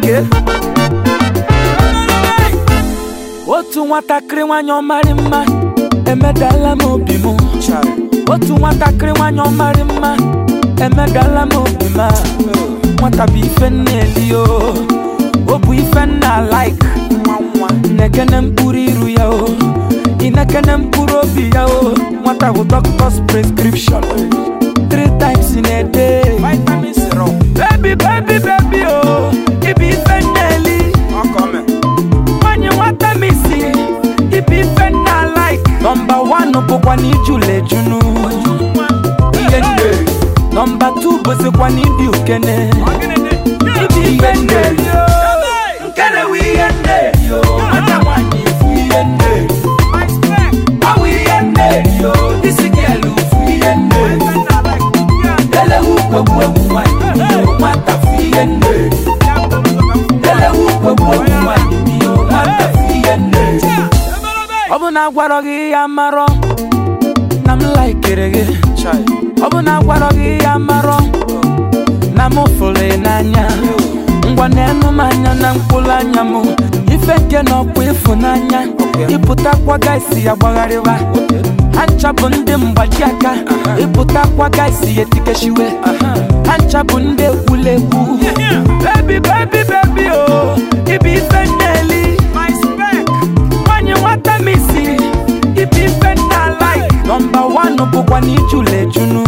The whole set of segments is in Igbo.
oke otu nwatakịrị nwanyị ọmarị mma emedala m obi m otu nwatakịrị nwanyị ọmarị mma emedala m obi m a. nwata bụ ife nna eli o o bụ ife nna like nekene mkpụrụ iru ya o inekene mkpụrụ obi ya o nwata bụ doctor's prescription three times in a day vitamin syrup baby baby baby o ibu ife nna eli nwanyị nwata m isi ibu ife nna like nọmba wan bụkwa na ijula ejunu ihe nne nọmba tu bụzikwa na ịdị ukene ibu ife nna eli o nkene wụ ihe nna eli o nwata nwanyị ifu ihe nna eli my spec awụ ihe nna eli o disi gịelu fu ihe nna eli elewu kwegbu egwu nwanyị o nwata fu ihe nna eli elewu kwegbu egwu nwanyị o nwata fu ihe nna eli ọ bụ na agwarọ gị ya marọ na m laikere gị ọ bụ na agwarọ gị ya marọ na m fụrụ ị n'anya ngwa na-enu m anya na mkpụrụ anya m ife nke na ọkwa ịfụnanya ịpụtakwa gaisi ya gbagharịwa ha ncha bụ ndị mgbaji aka ịpụtakwa gaisi ya etikeshiwe ha ncha bụ ndị ekwulegwu bebi bebi bebi o ibe ife nna-eli my spec nwanyị nwata m isi ibe ife nna like nọmba wan bụkwa na ijula ejunu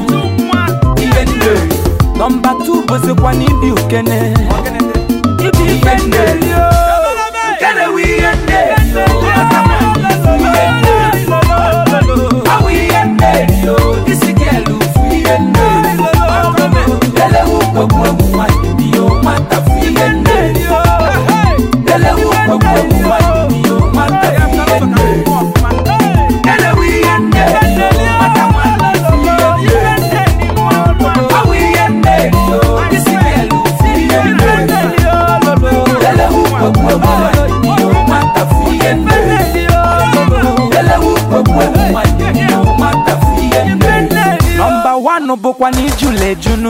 ihe nne nọmba tu bụzikwa na ịdị ukene ibe ife nne eli o nkene wụ ihe nne eli o nwata nwanyị fu ihe nne awụ ihe nne eli o isi gịelu fu ihe nne elewu kwegbu egwu nwanyị bi o nwata fu ihe nne eli o elewu kwegbu egwu nwanyị bi o nwata fu ihe nne elewu ihe nne eli o nwata nwanyị fu ihe nne awụ ihe nne eli o isi gịelu fu ihe nne elewu kwegbu egwu nwanyị bi o nwata fu ihe nne elewu kwegbu egwu nwanyị bi o nwata fu ihe nne nọmba wan bụkwa na ijula ejunu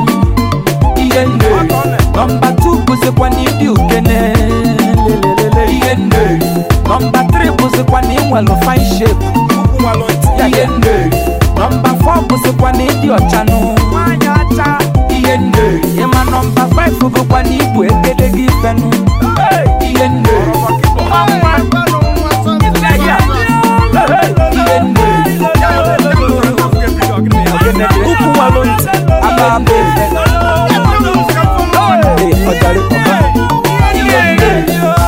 ihe nne nọmba tu bụzikwa na ịdị ukene lelelele ihe nne nọmba tri bụzikwa na ịnwelu fine shape ukwu nwalụ ntị ihe nne nọmba fọ bụzikwa na ịdị ọchanụ nwanyị acha ihe nne ịma nọmba faif bụkwa na ibu egedege ifenụ ihe nne nwa nwa ife ya ihe nne ukwu nwalụ ntị aba aba efe Ee, ọjàre papa ihe nne